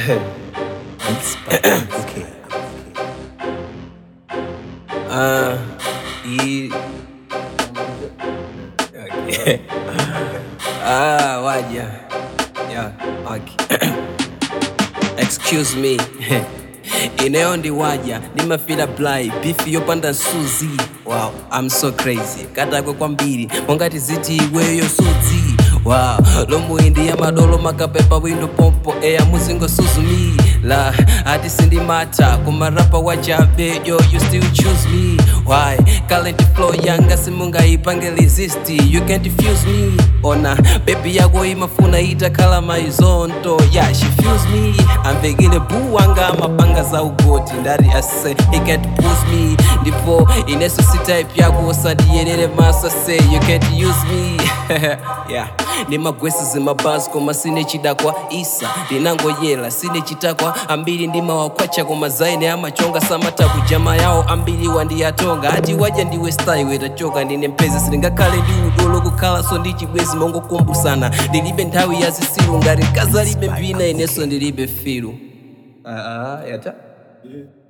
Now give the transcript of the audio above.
okay. Ah, hii okay. Ah, waja. Yeah, okay. Excuse me. Eneo ndi waja ndimafira blai bifi yopanda suzi wow i'm so crazy katakwe kwambiri mongati ziti iweyo sudzi wow lomwindi ya madolo makapepa windo pompo eya muzingo suzumi la ati sindimata kumarapa wachabe yo you still choose me why current flow yanga simungayipange resist you can't diffuse me ona bebi yako imafuna itakhala maizonto yeah she feels me amvekile buu wanga mapanga za ugoti ndati ase he can't push me ndipo ineso si type yako osadiyerere maso say you can't use me yeah ndi magwesi zimabasi koma sine chidakwa isa ndinangoyela sine chitakwa ambiri ndimawakwacha koma zaine amachonga samatabu jama yawo ambiri wandiyatonga ati waja ndiwe style wetachoka ndine mpezi silingakhale ndi udolo kukhala so ndi chibwezi mongokumbusana ndilibe nthawi ya zisilu ngati kazalibe mbina ineso ndilibe filu uh, uh, yata Yeah.